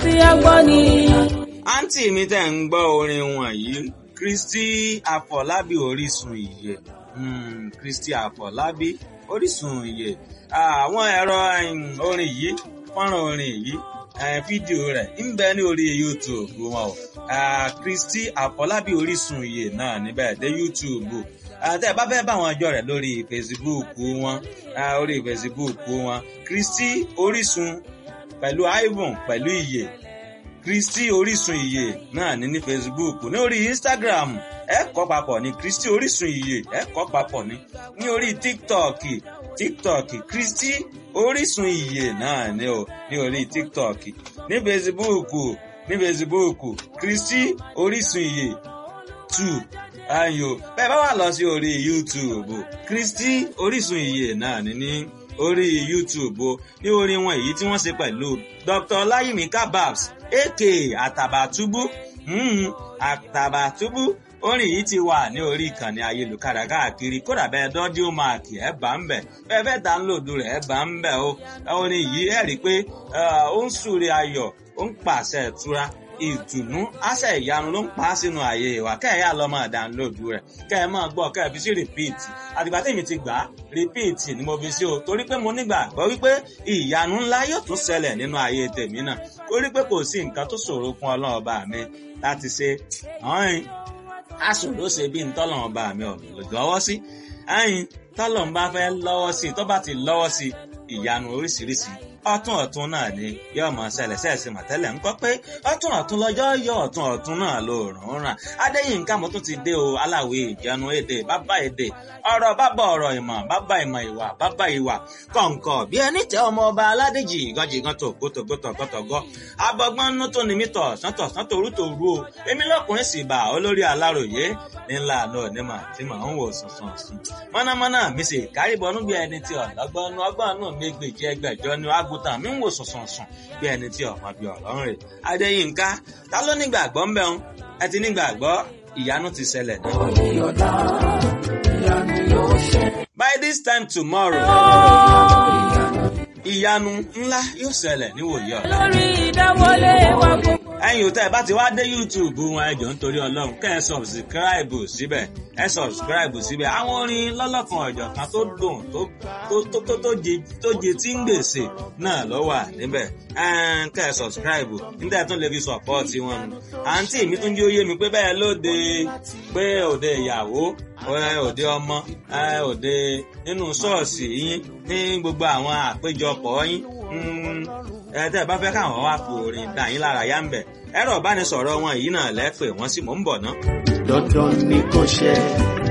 tí a gbọ́ ni. àǹtí mi tẹ̀ ń gbọ́ orin wọ̀nyí Kristi Àfọlábí Orísun ìyè Hmm, Kristi Àfọlábí Orísun ìyè àwọn ẹ̀rọ orin yìí fọ́nrán orin yìí fídíò rẹ̀ ń bẹ ní orí YouTube wọn o Kristi Àfọlábí Orísun ìyè náà níbẹ̀ dé YouTube àti ẹ bá fẹ́ bá wọn jọ rẹ̀ lórí Facebook wọn orí Facebook wọn Kristi Orísun pẹ̀lú Ivan pẹ̀lú ìyè Kristi Orísun ìyè náà ní ní Facebook ní orí Instagram ẹ kọ papọ̀ ní Kristi Orísun ìyè ẹ kọ papọ̀ ní ní orí TikTok TikTok Kristi Orísun ìyè náà ní o ní orí TikTok ní Facebook ní Facebook Kristi Orísun ìyè two ayo bẹ́ẹ̀ bá wà lọ sí orí YouTube Kristi Orísun ìyè náà ní ní orí YouTube o ní orin wọn èyí tí wọ́n ṣe pẹ̀lú Dr. Ọláyími Kababs aka Àtàbàtúbú Àtàbàtúbú orin yìí ti wà ní orí ìkànnì ayélujára káàkiri kódà bẹ́ẹ̀ dọ́díò máàkì ẹ̀ bá ń bẹ̀ bẹ́ẹ̀ bẹ́ẹ̀ dánlòdù rẹ̀ ẹ̀ bá ń bẹ̀ o orin yìí ẹ̀ rí i pé ó ń súre ayọ̀ ó ń pàṣẹ ìtura ìtùnú àṣẹ ìyanu ló ń pa á sínú ààyè ìwà kẹ́ẹ̀yà lọ máa dánlóòdù rẹ̀ kẹ́ ẹ máa gbọ́ kẹ́ ẹ fi sí rìpíìtì àtìgbà tèmi ti gbà á rìpíìtì ni mo fi sí o torí pé mo nígbàgbọ́ wípé ìyanu ńlá yóò tún ṣẹlẹ̀ nínú ààyè tèmi náà torí pé kò sí nǹkan tó ṣòro fún ọlọ́run ọba mi láti ṣe ọ̀hìn aṣòro ṣe bí ntọ́lọ́run ọba mi ò lọ́wọ́ sí ẹ̀yìn tọ́lọ́run bá fẹ́ lọ́wọ́ sí tó bá ti lọ́wọ́ sí ìyanu oríṣiríṣi ọ̀tún ọ̀tún náà ni yóò mọ ṣẹlẹ̀ ṣẹẹsì mọtẹlẹ ń kọ pé ọ̀tún ọ̀tún lọ́jọ́ yọ ọ̀tún ọ̀tún náà ló rùn ràn adéyínká mo tún ti dé o aláwẹ ìjánu èdè bàbá èdè ọ̀rọ̀ bàbá ọ̀rọ̀ ìmọ̀ bàbá ìmọ̀ ìwà bàbá ìwà kọǹkọ bí ẹni tẹ ọmọ ọba aládèjì ìgànjìgàn tó gótógótógótógó abọgbọn nú tó ní mítọ sọtọ sọtọ orú tó rú o èmi lọkùnrin sì bá olórí aláròyé ńlá àná onímọ̀ tí màá ń wò sùnsùn sùn mọ̀nàmọ́ná mi sì kárìbọnú bí ẹni tí ọ̀lọ́gbọ́n nú ọgbọ́n nú mi gbèjì ẹgbẹ̀jọ ní àgùntàn mi ń wò sọ̀sọ̀sọ̀ bí ẹni tí ọ̀mọ bíi ọ̀rọ̀ ń rè. Adéyínká ta ló nígbàgbọ́ ń bẹ̀ ń ẹ ti nígbàgbọ́ ìyanu ti ṣẹlẹ̀ náà. By this time tomorrow ìyanu ńlá yóò ṣẹlẹ̀ níwòye ọ̀la. lórí ìdáwọlé wa gbogbo. ẹ̀yin òtẹ́ ẹ bá ti wá dé YouTube wọn ẹjọ́ nítorí ọlọ́run kẹ́ ẹ sọ̀bsìkíráìbù síbẹ̀ ẹ sọ̀bsìkíráìbù síbẹ̀ àwọn orin lọ́lọ́kan ọ̀jọ̀ kan tó dùn tó tó jẹ tí ń gbèsè náà ló wà níbẹ̀ kẹ́ ẹ sọ̀bsìkíráìbù níta tún lè fi sọ̀pọ́ọ̀tì wọn nù. àǹtí mi tún jẹ́ òye mi pé bẹ́ẹ̀ lóde pé òde ìyàwó òde ọmọ òde nínú ṣọ́ọ̀ṣì yín ní gbogbo àwọn àpéjọpọ̀ yín ẹ tẹ́ ẹ bá fẹ́ káwọn wá fi orin dà yín lára yá ń bẹ̀ ẹ̀rọ ìbánisọ̀rọ̀ wọn yìí náà lẹ́pẹ̀ wọ́n sì mọ̀ ń bọ̀ ná. dandan ni kò ṣe